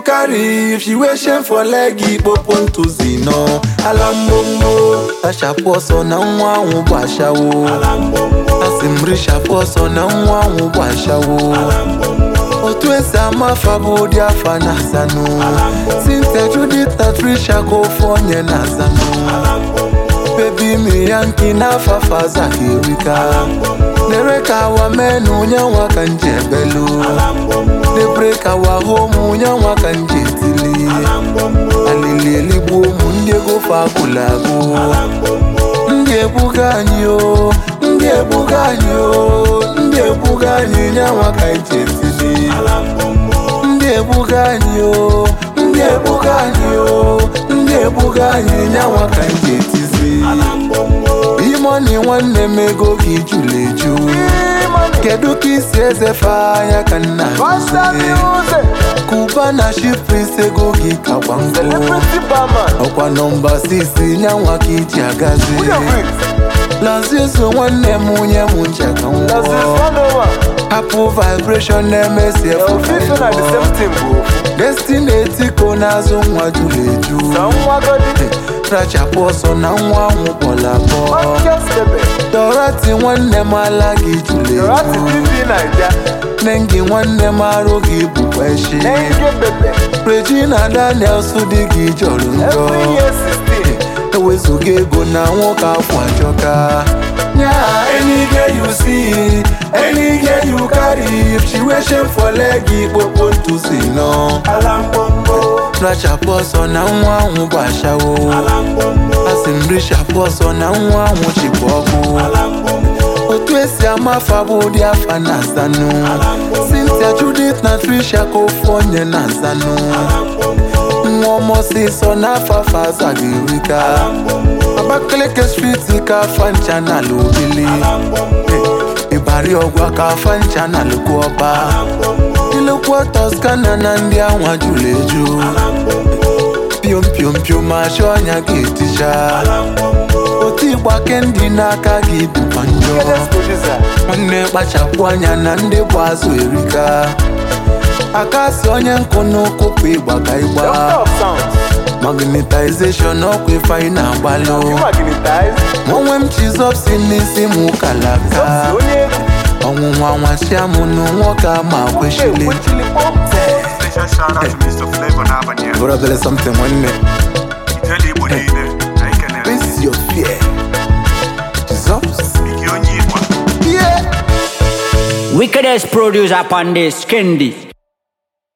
carry if she wear shame for leg ikpopo ntụzi nọ ala mgbomgbo tachapụ ọsọ na nwa ahụ bụ ashawo asị m richapụ ọsọ na nwa ahụ bụ ashawo otu esi ama afa bụ ụdị afa na azanụ Cynthia Judith na Trisha ka ofu onye na azanụ bebi mi ya nki n'afa faza ka erika lere ka awa menu nyanwa ka nje belu lebre ka awa homu nyanwa ka nje tili alili eligbo ụmụ ndị ego fa agụla agụ ndị ebuga anyị o ndị ebuga anyị o ndị ebuga anyị nyanwa ka nje tili ndị ebuga anyị o ndị ebuga anyị o ndị ebuga anyị nyanwa ka nje tizi imoni nwanne m ego gị jụrụ eju kedu ka isi ezefe anya ka nna kuba na shipris ego gị kakwa nkụ ọkwa nọmba 6 nyanwa ka iji agazi lazizo nwanne m onye m ncha ka nwụọ hapụ vibration na-emesi destiny etiko n'azụ nwa jụrụ eju rachapụ ọsọ na nwa ahụ kpọrọ akpọ dorati nwanne m ala gị jụrụ eju nengi nwanne m arụ gị bụkwa echi regina daniels dị gị jọrọ njọ ewezuga ego na nwoke afọ ajọka Yeah, any girl you see, any girl you carry, if she wear shame for leg, ikpopo ntụzi nọ. Rachapụ ọsọ na nwa ahụ bụ ashawo. Asị m richapụ ọsọ na nwa ahụ chịkwa ọkụ. Otu esi ama afa bụ ụdị afa na azanụ. Cynthia Judith na Trisha ka ofu onye na azanụ. Nwa ọmọsịsọ n'afa afa azaghị erika. Abakaliki street ka afa ncha na ala obili ịbari ọgwa ka afa ncha na alụkwu ọba ilekwa toskana na ndị anwa jụrụ eju piom piom piom achọ ọnya ga-eticha otu ịgba kendi n'aka gị dịkwa njọ nwanne kpachapụ anya na ndị bụ azụ erika aka si onye nkụ n'ụkwụ pụ ịgba ka ịgba magnetization ọkwa ifeanyị na-agbalụ onwe m chizọp si n'isi m kalaka ọnwụnwa nwachia m nụ nwoke ama kwechili Special shout out to Mr. Flavor n'abalị a. bụrọbele something nwanne Ijele Igbo niile, anyị kenere gị. face your fear Jesus Ike onye Igbo. yeah Wickedest producer upon this, Kendi.